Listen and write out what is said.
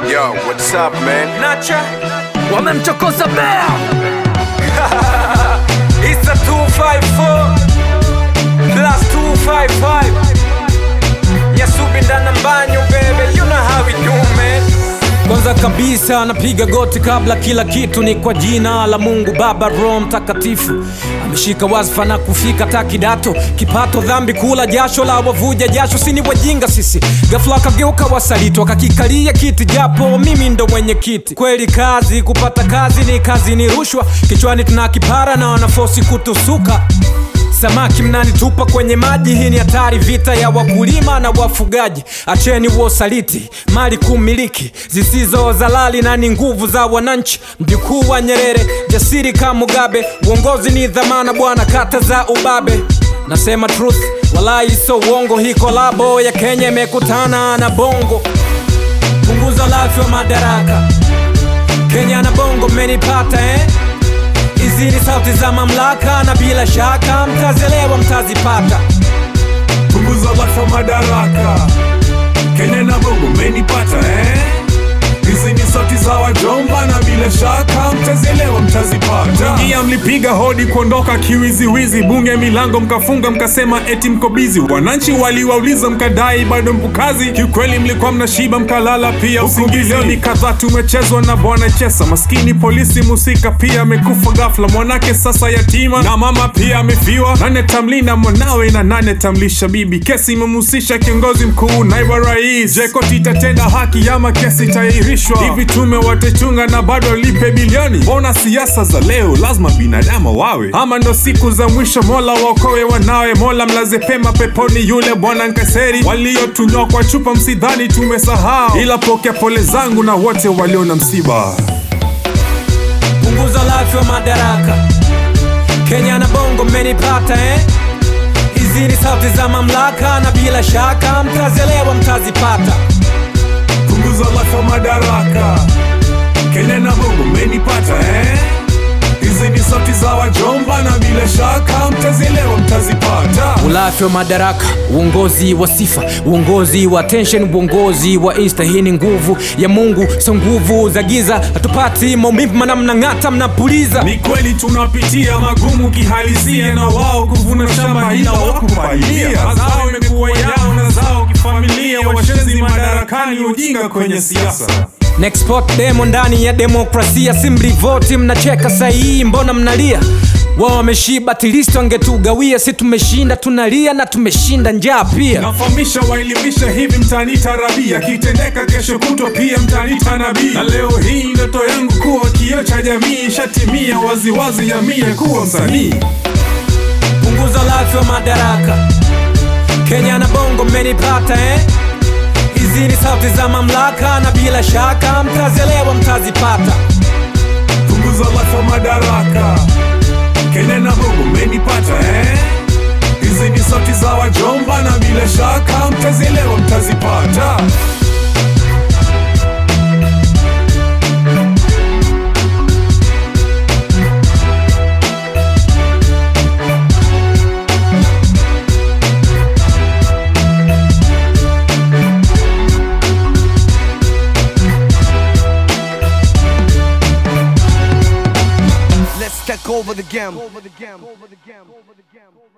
Yo, what's up, man? Nacha wamemchokoza bea It's a 254 plus 255 Yasubi ndana mbanyo baby You know how we do man kwanza kabisa napiga goti kabla kila kitu ni kwa jina la mungu baba roho mtakatifu ameshika wazfa na kufika ta kidato kipato dhambi kula jasho la wavuja jasho sini wajinga sisi gafla kageuka wasaliti wakakikalia kiti japo mimi ndo mwenye kiti kweli kazi kupata kazi ni kazi ni rushwa kichwani tuna kipara na wanafosi kutusuka samaki mnanitupa kwenye maji hii ni hatari vita ya wakulima na wafugaji acheni uosaliti mali kumiliki zisizo zalali na ni nguvu za wananchi mjukuu wa nyerere jasiri kama mugabe uongozi ni dhamana bwana kata za ubabe nasema truth walai so uongo hii kolabo ya kenya imekutana na bongo punguza lafi wa madaraka kenya na bongo mmenipata eh? hizi ni sauti za mamlaka na bila shaka mtazielewa mtazipata punguza lafa madaraka kenya na bongo menipata eh? hizi ni sauti za wajomba na bila shaka mtazielewa mtazipata ingia mlipiga hodi kuondoka kiwiziwizi bunge milango mkafunga mkasema eti mko bizi wananchi waliwauliza mkadai bado mpukazi kiukweli mlikuwa mnashiba mkalala pia usingizi ni kadhaa tumechezwa na bwana chesa maskini polisi musika pia amekufa ghafla mwanake sasa yatima na mama pia amefiwa nane tamlinda mwanawe na nane tamlisha bibi kesi imemhusisha kiongozi mkuu naibu wa rais je koti itatenda haki ama kesi itairishwa hivi tume watechunga na bado lipe bilioni mbona siasa za leo lazima binadamu wawe ama ndo siku za mwisho mola waokoe wanawe mola mlaze pema peponi yule bwana nkaseri waliotunywa kwa chupa msidhani tumesahau ila pokea pole zangu na wote walio na msiba punguza lafi wa madaraka kenya na bongo mmenipata eh? hizi ni sauti za mamlaka na bila shaka mtazielewa mtazipata punguza lafa madaraka kenya na bongo menipata eh? hizi ni sauti za wajomba na bila shaka mtazielewa mtazipata ulafi wa madaraka uongozi wa sifa uongozi wa tension uongozi wa insta hii ni nguvu ya mungu sio nguvu za giza hatupati maumivu mana mnang'ata mnapuliza ni kweli tunapitia magumu kihalisia na wao kuvuna shamba ila wakupalilia mazao imekuwa yao na zao kifamilia washenzi madarakani ujinga kwenye siasa Nexport demo ndani ya demokrasia simrivoti mnacheka sahihi mbona mnalia wao wameshiba tilisto angetugawia si tumeshinda tunalia na tumeshinda njaa pia nafahamisha waelimisha hivi mtani tarabia kitendeka kesho kutwa pia mtani tanabii na leo hii ndoto yangu kuwa kio cha jamii ishatimia waziwazi ya mie kuwa msanii punguza lafi wa madaraka kenya na bongo mmenipata eh? hizi ni sauti za mamlaka na bila shaka mtazielewa mtazipata punguza lafa madaraka kenya na bongo menipata eh? hizi ni sauti za wajomba na bila shaka mtazielewa mtazipata Let's take over the game. Over the game. Over the game. Over the game.